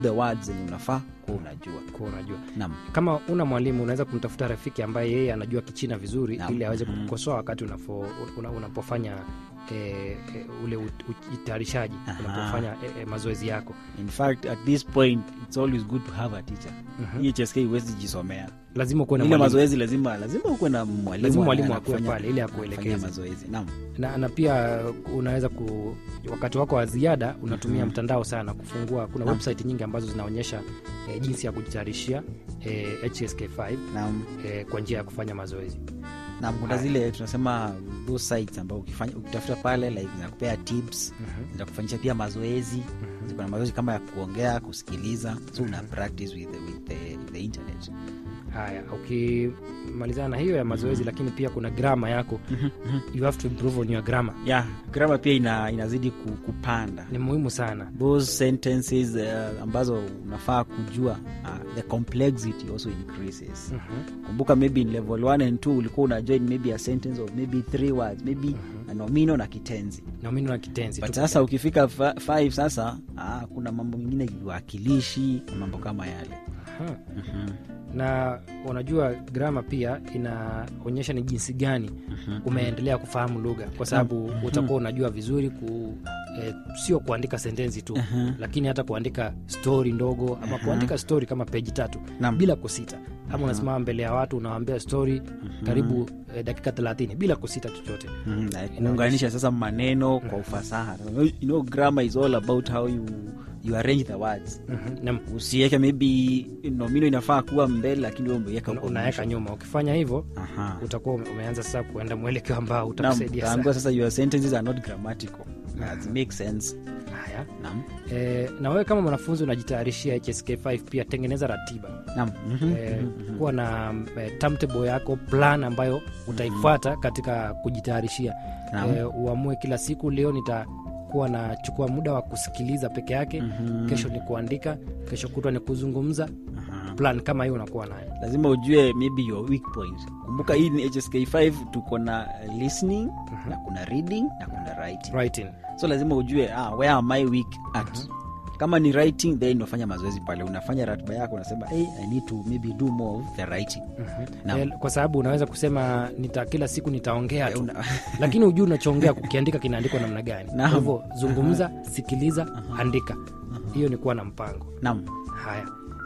the words zenye unafaa kuwa unajua Kwa unajua nam kama una mwalimu unaweza kumtafuta rafiki ambaye yeye anajua kichina vizuri Naam. ili aweze Mhm. kukukosoa wakati unafo, una, unapofanya eh, eh, ule ut- utayarishaji Aha. unapofanya eh, eh, mazoezi yako in fact at this point it's always good to have a teacher Mhm. hii hsk huwezi jisomea lazima ukuwe na ile mwalimu mazoezi lazima lazima ukuwe na mwalimu Lazima mwalimu ambaye akuwe anakufanya- pale ili anakufanyia akuelekeze. mazoezi naam na, na pia unaweza ku wakati wako wa ziada unatumia Mhm. mtandao sana kufungua kuna Naam. website nyingi ambazo zinaonyesha eh, jinsi ya kujitayarishia eh, hsk5 naam eh, kwa njia ya kufanya mazoezi na kuna Haya. zile tunasema those sites ambao ukifanya ukitafuta pale like zinakupea tips Mhm. zinakufanyisha pia mazoezi kuna mazoezi kama ya kuongea kusikiliza so una practice with the, with the, the internet haya ukimalizana na hiyo ya mazoezi lakini pia kuna grama yako you have to improve on your grammar yeah grammar pia ina, inazidi ku- kupanda ni muhimu sana those sentences uh, ambazo unafaa kujua uh, the complexity also increases Mhm. kumbuka maybe in level 1 and 2 ulikuwa una join maybe a sentence of maybe three words maybe a nomino na kitenzi nomino na kitenzi but tu. sasa ukifika 5 sasa ah, kuna mambo mengine viwakilishi na mambo kama yale Aha. Mhm. na unajua grama pia inaonyesha ni jinsi gani umeendelea kufahamu lugha kwa sababu utakuwa unajua vizuri ku eh, sio kuandika sentensi tu lakini hata kuandika stori ndogo ama kuandika stori kama peji tatu Naam. bila kusita ama unasimama mbele ya watu unawambia stori karibu eh, dakika thelathini bila kusita chochote Mhm, na kuunganisha sasa maneno kwa ufasaha you know grammar is all about how you, you arrange the words Mhm. na usiweke maybe nomino inafaa kuwa mbele lakini wewe umeiweka una- huko unaweka mwisho. nyuma ukifanya hivyo Aha. utakuwa ume- umeanza sasa kuenda mwelekeo ambao Naam, utakusaidia utaambiwa sana sasa your sentences are not grammatical That makes sense haya naam e, na wewe kama mwanafunzi unajitayarishia hsk5 pia tengeneza ratiba naam Mhm, e, mhm, kuwa na e, timetable yako plan ambayo utaifuata katika kujitayarishia Naam. e, uamue kila siku leo nitakuwa nachukua muda wa kusikiliza peke yake Mhm. kesho ni kuandika kesho kutwa ni kuzungumza aha. plan kama hiyo unakuwa nayo lazima ujue maybe your weak point kumbuka hii ni hsk5 tuko na listening na kuna reading na kuna writing writing so lazima ujue ah, where am I weak at kama ni writing then unafanya mazoezi pale unafanya ratiba yako unasema hey, i need to maybe do more of the writing Naam. e, kwa sababu unaweza kusema nita kila siku nitaongea Eh, tu una- lakini hujui unachoongea kukiandika kinaandikwa namna gani kwa Naam. hivyo zungumza sikiliza andika hiyo ni kuwa na mpango naam haya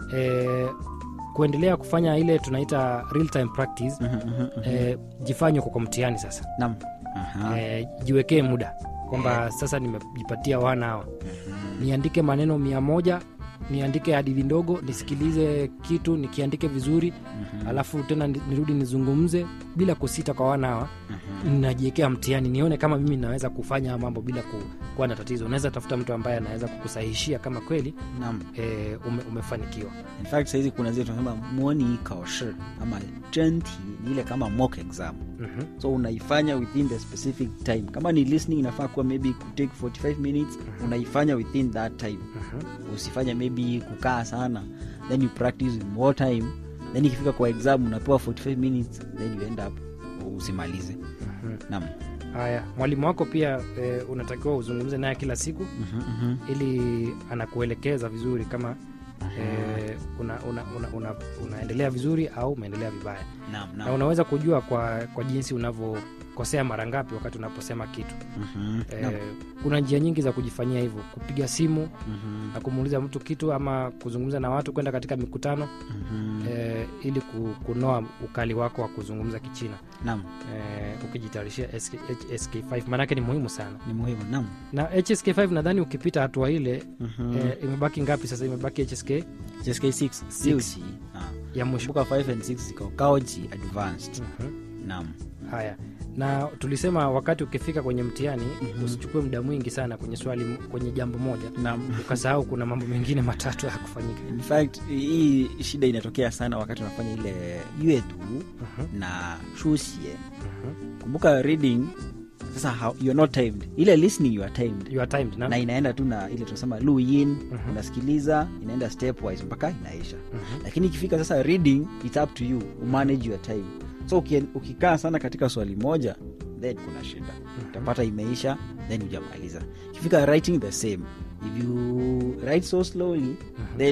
e, kuendelea kufanya ile tunaita real time practice Mhm, mhm, mhm. e, jifanye kwa mtihani sasa naam Aha. e, jiwekee muda kwamba sasa nimejipatia wana hawa niandike maneno mia moja niandike hadithi ndogo nisikilize kitu nikiandike vizuri alafu tena ni- nirudi nizungumze bila kusita kwa wana hawa najiwekea mtihani nione kama mimi naweza kufanya haya mambo bila ku, kuwa na tatizo unaweza tafuta mtu ambaye anaweza kukusahishia kama kweli naam e, ume, umefanikiwa in fact sahizi kuna zile tunasema moni kaoshi ama jenti ni ile kama mock exam mm-hmm. so unaifanya within the specific time kama ni listening inafaa kuwa maybe kutake 45 minutes unaifanya within that time usifanye maybe kukaa sana then you practice with more time then ikifika kwa exam unapewa 45 minutes then you end up usimalize naam haya mwalimu wako pia e, unatakiwa uzungumze naye kila siku Mhm, mhm. ili anakuelekeza vizuri kama e, una, una, una, una, unaendelea vizuri au umeendelea vibaya naam na naam unaweza kujua kwa, kwa jinsi unavyokosea mara ngapi wakati unaposema kitu Mhm, e, naam. kuna njia nyingi za kujifanyia hivyo kupiga simu Mhm, na kumuuliza mtu kitu ama kuzungumza na watu kwenda katika mikutano mhm. e, ili ku- kunoa ukali wako wa kuzungumza kichina naam e, ukijitayarishia SK, hsk5 maanake ni muhimu sana ni muhimu naam na hsk5 nadhani ukipita hatua ile Mhm. e, imebaki ngapi sasa imebaki hsk JSK 6 COG. Ah. ya mwisho kumbuka 5 and 6 ziko kaoji advanced Mhm. naam haya na tulisema wakati ukifika kwenye mtihani usichukue muda mwingi sana kwenye swali kwenye jambo moja naam ukasahau kuna mambo mengine matatu ya kufanyika in fact hii shida inatokea sana wakati unafanya ile yetu na shusie kumbuka reading sasa how, you're not timed ile listening you are timed you are timed na, na inaenda tu na ile tunasema luin unasikiliza inaenda stepwise mpaka inaisha lakini ikifika sasa reading it's up to you umanage your time so uki- ukikaa sana katika swali moja then kuna shida utapata imeisha then hujamaliza ikifika writing the same if you write so slowly then